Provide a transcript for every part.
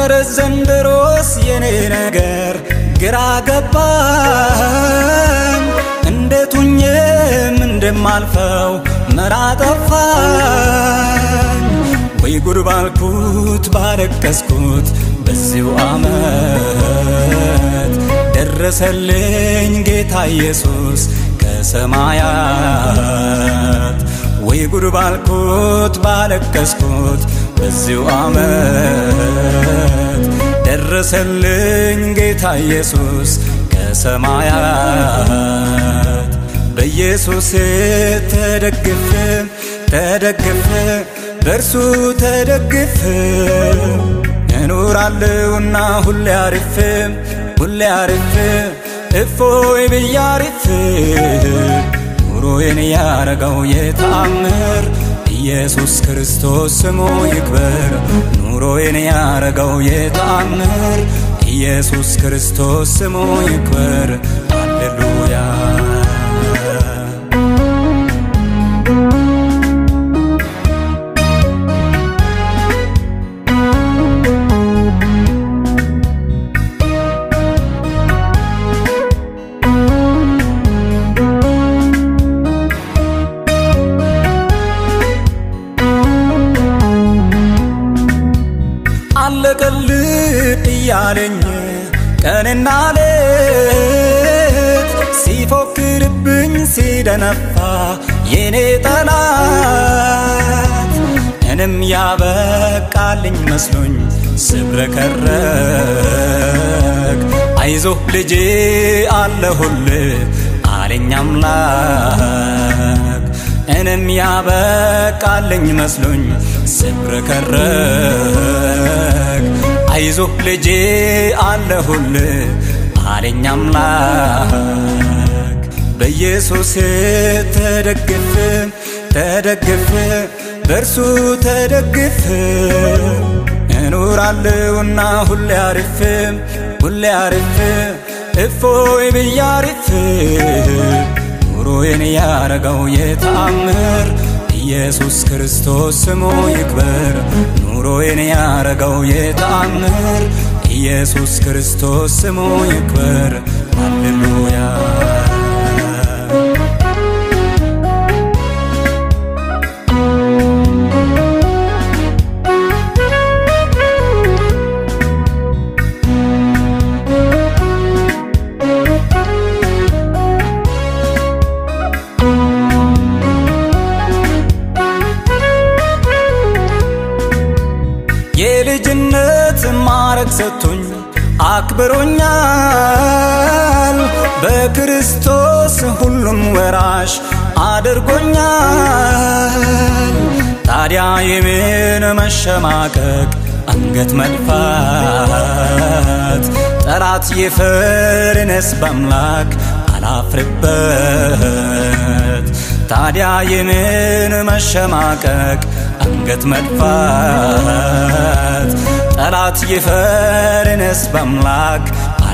እረ ዘንድሮስ የኔ ነገር ግራ ገባኝ እንዴት ሁኜም እንደማልፈው መራ ጠፋኝ ወይ ጉድ ባልኩት ባለቀስኩት በዚሁ ዓመት ደረሰልኝ ጌታ ኢየሱስ ከሰማያት ወይ ጉድ ባልኩት ባለቀስኩት በዚሁ ዓመት ደረሰልኝ ጌታ ኢየሱስ ከሰማያት በኢየሱስ ተደግፍ ተደግፍ በእርሱ ተደግፍ እኖራለሁና ሁሌ አሪፍ ሁሌ አሪፍ እፎይ ብዬ አሪፍ ኑሮዬን ያረገው የተአምር ኢየሱስ ክርስቶስ ስሙ ይክበር ኑሮዬን ያረገው የተአምር ኢየሱስ ክርስቶስ ስሙ ይክበር ሃሌሉያ አለቀልህ እያለኝ ቀንና ሌት ሲፎክርብኝ ሲደነፋ የኔ ጠላት እንም ያበቃልኝ መስሎኝ ስብረከረክ አይዞህ ልጄ አለሁልህ አለኝ አምላክ እንም ያበቃልኝ መስሎኝ ስብረከረክ አይዞህ ልጄ አለሁልህ አለኝ አምላክ በኢየሱስ ተደግፍ ተደግፍ በእርሱ ተደግፍ እኖራለሁና ሁሌ አሪፍ ሁሌ አሪፍ እፎይ ብዬ አሪፍ ኑሮዬን ያረገው የተአምር ኢየሱስ ክርስቶስ ስሙ ይክበር ኑሮዬን ያረገው የተአምር ኢየሱስ ክርስቶስ ስሙ ይክበር ሃሌሉያ የልጅነት ማረግ ሰጥቶኝ አክብሮኛል በክርስቶስ ሁሉም ወራሽ አድርጎኛል ታዲያ የምን መሸማቀቅ አንገት መድፋት ጠላት የፈርነስ በአምላክ አላፍርበት ታዲያ የምን መሸማቀቅ አንገት መድፋት ጠላት የፈርነስ በአምላክ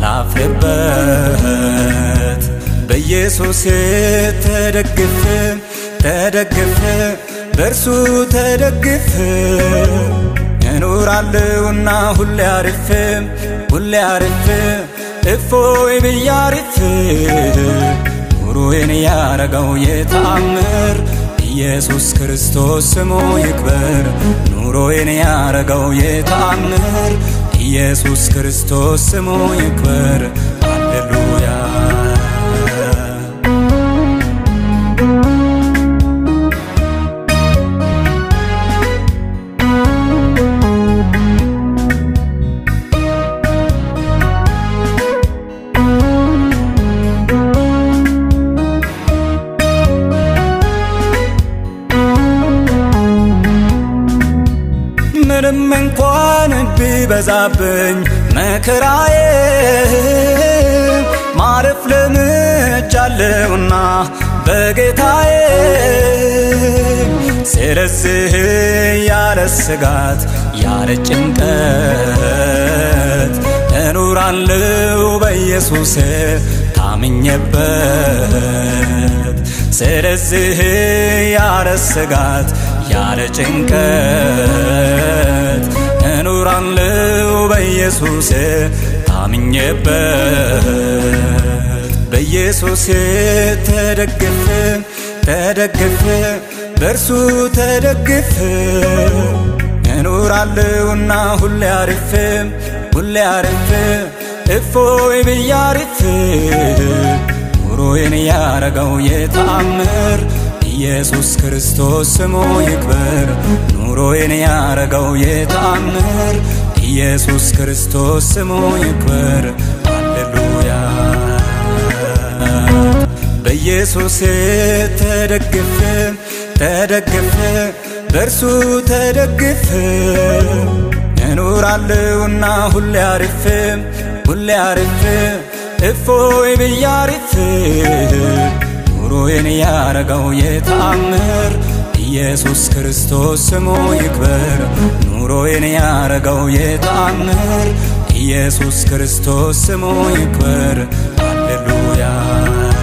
አላፍርበት በኢየሱስ ተደግፍ ተደግፍ በእርሱ ተደግፍ እኖራለሁና ሁሌ አሪፍ ሁሌ አሪፍ እፎይ ብዬ አሪፍ ኑሮዬን ያረገው የተአምር ኢየሱስ ክርስቶስ ስሙ ይክበር ኑሮዬን ያረገው የተአምር ኢየሱስ ክርስቶስ ስሙ ይክበር ሃሌሉያ ምንም እንኳን ቢበዛብኝ መከራዬ ማረፍ ለምጃለሁና በጌታዬ ስለዚህ ያለ ስጋት ያለ ጭንቀት እኖራለሁ በኢየሱስ ታምኜበት ስለዚህ ያለ ስጋት ያለ ጭንቀት እኖራለሁ በኢየሱስ ታምኜበት በኢየሱስ ተደግፍ ተደግፍ በእርሱ ተደግፍ እኖራለሁና ሁሌ አርፍ ሁሌ አርፍ እፎይ ብዬ አርፍ ኑሮዬን ያረገው የተአምር ኢየሱስ ክርስቶስ ስሙ ይክበር ኑሮዬን ያረገው የተአምር ኢየሱስ ክርስቶስ ስሙ ይክበር ሃሌሉያ በኢየሱስ ተደግፍ ተደግፍ በእርሱ ተደግፍ እኖራለሁና ሁሌ አርፍ ሁሌ አርፍ እፎይ ብዬ አርፍ ኑሮዬን ያረገው የተአምር ኢየሱስ ክርስቶስ ስሙ ይክበር ኑሮዬን ያረገው የተአምር ኢየሱስ ክርስቶስ ስሙ ይክበር ሃሌሉያ